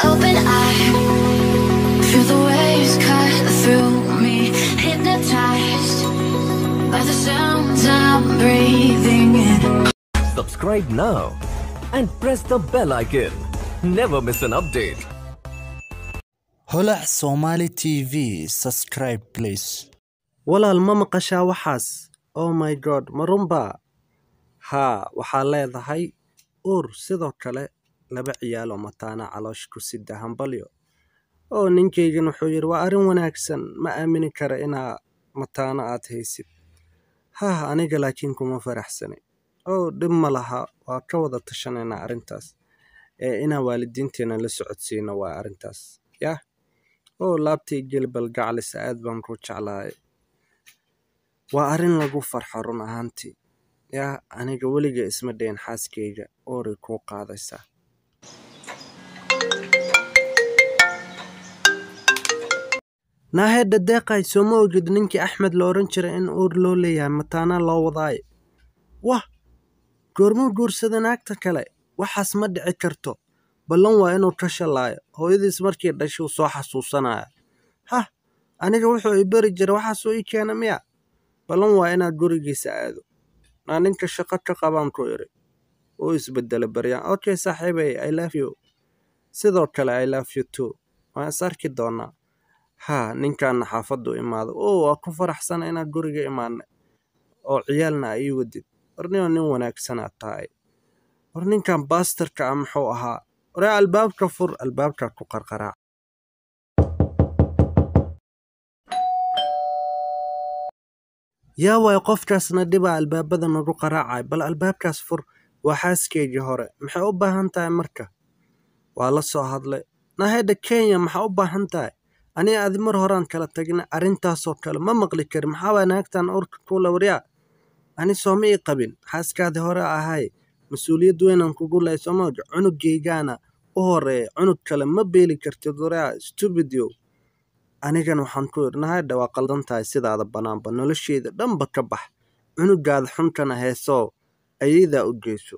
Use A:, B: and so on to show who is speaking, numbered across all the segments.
A: open eye. Feel the waves cut through me, hypnotized by the sounds I'm breathing in.
B: Subscribe now and press the bell icon. Never miss an update.
C: holac somali tv subscribe please
D: walaal ma maqashaa waxaas oh my god ma runbaa haa waxaa leedahay uur sidoo kale laba ciyaal oo mataana caloosh ku sida hambalyo oo ninkaygan wuxuu yidhi waa arrin wanaagsan ma aamini kara inaa mataano aad haysid hah aniga laakiin kuma faraxsani oo dhib ma laha waa ka wada tashanaynaa arrintaas ee inaan waalidiinteena la socodsiino waa arrintaas yah oo laabtay gelbal gaclis aad baan ku jeclahay waa arrin lagu farxo run ahaantii yaa aniga weliga isma dhayn xaaskayga ooray kuu qaadaysaa naahedha deeqay sooma ogid ninkii axmed la odhan jiray in uur loo leeyahay mataanaa loo wadaayo wah goormuu guursada naagta kale waxaas ma dhici karto ballan waa inuu ka shalaayo hooyadiis markii dhashuu soo xasuusanaya hah aniga wuxuu i beri jiray waxaasuu ii keena miya ballan waa inaad gurigiisa aado naa ninka shaqo ka qabaan ku idhi uu isbedela baryaan okay saaxiibay i love you sidoo kale i love you too waan is arki doonaa haa ninkaana xaafaddu imaado oo waa ku faraxsana inaad guriga imaanay oo ciyaalna a ii wadid warnio nin wanaagsanaad tahay war ninkan baastarka ah muxuu ahaa waree albaabka fur albaabka ku qarqaraac yaa waay qofkaasna dhibaa albaabada nagu qaraacay bal albaabkaas fur waa xaaskeygii hore maxay u baahan tahay marka waa la soo hadlay nahedha kenya maxaa u baahan tahay aniga adi mar horaan kala tagna arrintaasoo kale ma maqli kari maxaabaa naagtan urka kuula waryaa ani sooma ii qabin xaaskaadii hore ahay mas-uuliyad weynaan kugu lahay soomaaga cunugaygaana u horeeya cunug kale ma beeli kartid waryaa stupidio anigan waxaan ku idhi nahadha waa qaldan tahay sidaada bannaanba nolosheeda dhanba ka bax cunugaada xunkana heesoo ayadaa u geyso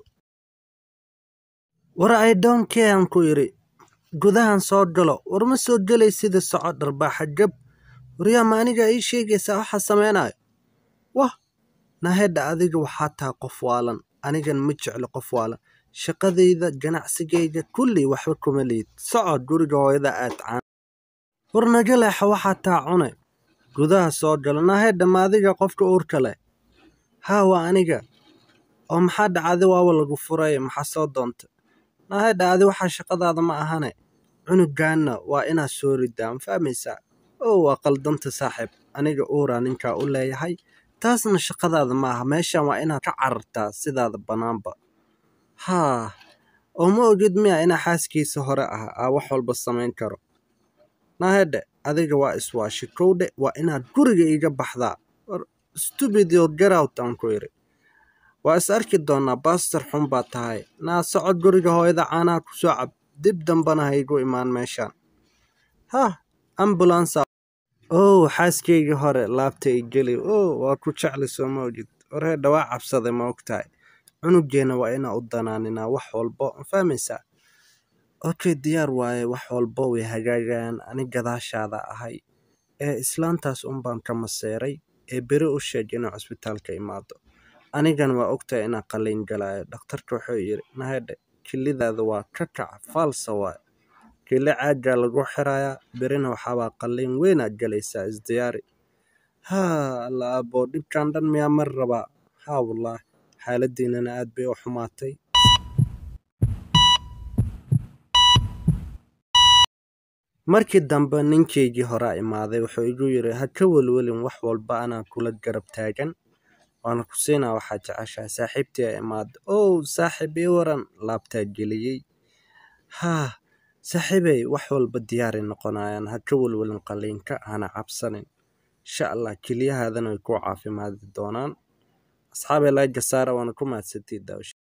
D: war ay doonkee aan ku idhi gudahan soo galo war ma soo gelay sida soco dharbaaxa gab waryaa ma aniga ii sheegaysaa waxaa samaynayo wah nahedha adiga waxaa taha qof waalan anigan ma jeclo qof waalan shaqadayda ganacsigayga kulli waxba kuma liid soco guriga hooyada aad caan war naga leexa waxaa taa cune gudaha soo galo nahedha ma adiga qofka uurka leh haa waa aniga oo maxaa dhacday waaba lagu furay maxaa soo doonta nahedha adi waxaa shaqadaada ma ahane cunugaanna waa inaad soo ridaa ma fahmaysaa oo waa qaldanta saaxiib aniga uuraa ninkaa u leeyahay taasna shaqadaada ma aha meeshan waa inaad ka carartaa sidaada bannaanba haa oo ma ogid miya inaa xaaskiisa hore ah aa wax walba samayn karo nahedhe adiga waa iswaashi kowdhe waa inaad guriga iiga baxdaa stupidio garout aan ku idhi waa is arki doonaa baastar xun baa tahay naa soco guriga hooyada caanaha ku soo cab dib dambana haygu imaan meeshaan hah ambulansa ow xaaskaygii hore laabta i geli oo waa ku jecli soo ma ogid warheedha waa cabsaday ma ogtahay cunuggeena waa inaa u danaaninaa wax walbo ma fahmaysaa okay diyaar waaye wax walbo way hagaagayaan ani gadaashaada ahay ee islaantaas unbaan ka maseeray ee beri u sheeg inuu cusbitaalka imaado anigan waa ogtahay inaa qalliin galaayo dhakhtarka wuxuu yidhi nahedhe kilidaada waa ka kac faalsa waay kili caaggaa lagu xirayaa berina waxaabaa qalliin weynaad galaysaa isdiyaari haa alla abo dhibkan dhan miyaa mar rabaa haa wallaah xaaladiinana aad bay u xumaatay markii dambe ninkaygii horaa imaaday wuxuu igu yidhi ha ka welwelin wax walba anaa kula garab taagan waana ku siinaa waxaa jeceshahay saaxiibtii a imaada ow saaxiib ii waran laabtaa geliyey haa saaxiibey wax walba diyaaray noqonayaan ha ka welwelin qalliinka hana cabsanin insha allah keliyahaadana way kuu caafimaadi doonaan asxaabay laga saara waana ku mahadsantii daawasha